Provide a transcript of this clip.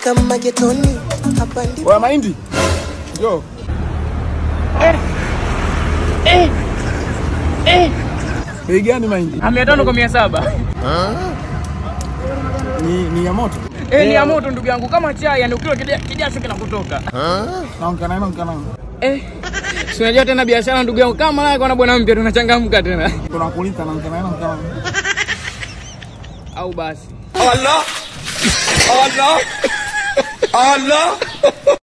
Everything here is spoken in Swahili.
kama getoni hapa ndipo Oya mahindi. Yo. Bei gani mahindi? mia tano kwa mia saba Ni ni ya moto. Eh, ni ya moto ndugu yangu, kama chai, yani ukila kija- kijasho kinakutoka. Naongea naye naongea naye. Eh, si unajua tena biashara ndugu yangu, kama leo kuna bwana mpya tunachangamka tena, Tunakuuliza naongea naye naongea naye. au basi Allah Allah Allah